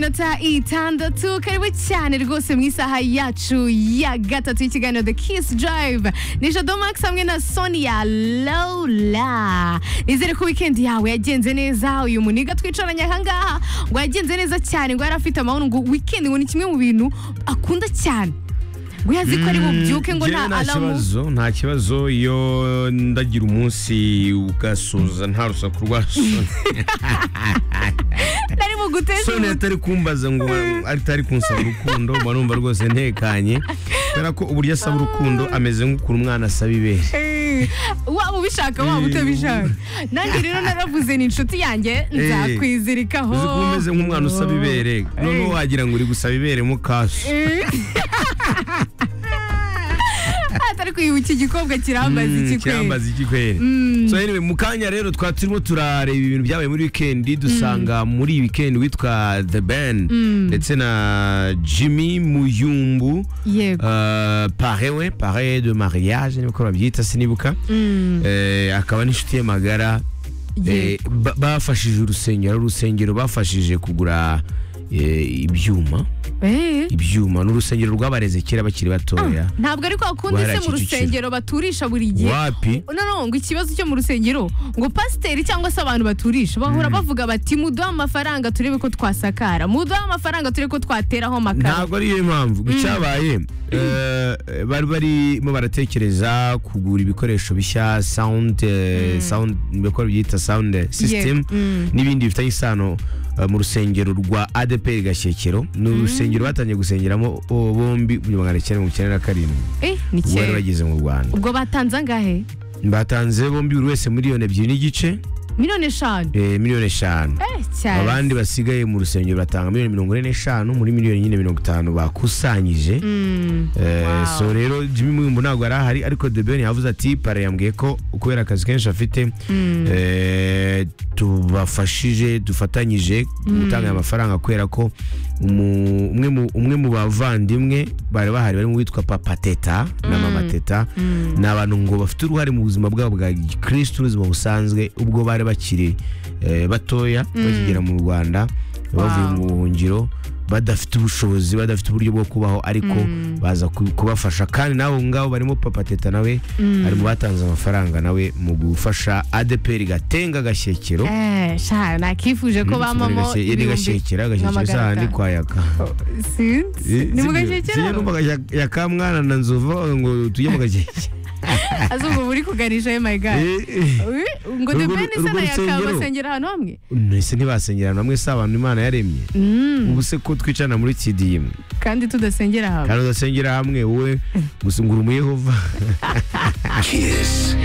minota itandatu karibu cyane rwose mu isaha yacu ya gatatu y'ikiganiro the kiss drive ni jado max hamwe na sonia lola nizere ko wikendi yawe yagenze neza uyu muniga twicaranye ahangaha ngo yagenze neza cyane ngo yari afite amahoro ngo weekend ngo ni kimwe mu bintu akunda cyane ngo yazi ko ari bubyuke ngo nta alamu kibazo nta kibazo iyo ndagira umunsi ugasoza nta rusaku rwa nari mu guteza soni atari kumbaza ngo atari kunsaba urukundo mba numva rwose ntekanye kubera ko uburyo asaba urukundo ameze nk'ukuntu umwana asaba ibere Eh, waba ubishaka waba utabishaka nanjye rero naravuze ni inshuti yanjye nzakwizirikaho uzi ko umeze nk'umwana usaba ibere noneho Eh. wagira ngo uri gusaba ibere mu kasu Eh. atari kwiyibutsa igikobwa kirambaza iki kweri kirambaza iki kweri so anyway mu kanya rero twaba turimo turareba ibintu byabaye muri wikendi dusanga muri iyi wikendi witwa the band ndetse na jimmy muyumbu yego Uh, pare we pare de mariage niko babyita sinibuka Mm. Eh, akaba n'inshuti ye magara Eh, Yego. ba- bafashije urusengero urusengero bafashije kugura eh, ibyuma Eh. ibyuma ni urusengero rwabareze kera bakiri batoya ntabwo ariko akunda se mu Barakicicira. rusengero baturisha buri gihe wapi no no ngo ikibazo cyo mu rusengero ngo pasiteri cyangwa se abantu baturisha bahora bavuga bati muduhe amafaranga turebe ko twasakara muduhe amafaranga turebe ko twateraho amakara ntabwo ariyo mpamvu icyabaye eh, bari barimo baratekereza kugura ibikoresho bishya sound eh, sound ibikoresho byita sound system Mm. n'ibindi bifitanye isano eh, mu rusengero rwa ADP Gashyekero ni urusengero batangiye gusengeramo bo- bombi mu magana cyenda mirongo icyenda na karindwi eh ni ubwo bari kera bageze mu Rwanda ubwo batanze angahe batanze bombi buri wese miliyoni ebyiri n'igice miliyoni eshanu eh, miliyoni eshanu eh cyane abandi basigaye mu rusengero batanga miliyoni mirongo ine n'eshanu muri miliyoni nyine mirongo itanu bakusanyije Mm. Eh, Wow. so rero Jimmy Mwimbu ntabwo yari ahari ariko The Ben yavuze ati pare yambwiye ko kubera akazi kenshi afite eh, tubafashije dufatanyije gutanga aya mafaranga kubera ko umu- umwe mu- umwe mu bavandimwe bari bahari barimo witwa Papa Teta na Mama Teta ni abantu ngo bafite uruhare mu buzima bwabo bwa gikristo n'ubuzima busanzwe ubwo bari bakiri eh, batoya bakigera mu Rwanda bavuye Wow. mu buhungiro badafite ubushobozi badafite uburyo bwo kubaho ariko baza ku- kubafasha kandi nawe ngabo barimo papa teta nawe ari mu batanze amafaranga nawe mu gufasha adeperi gatenga gashyekero Eh, sha nakifuje ko bamamo ni gashyekera gashyekero sahandi kwayaka sinzi ni mu gashyekero yakamwana na nzova ngo tujye mu gashyekero azumva buri kuganisha oh my god Ui, ngo Urwo- debeni se na urwo yakaba rusengero. basengera ahantu hamwe mbese ntibasengerana namwe si abantu imana yaremye ubu se ko twicarana muri kidimu kandi tudasengera hamwe kandi udasengera hamwe wowe gusa ngura umuyehova Kiss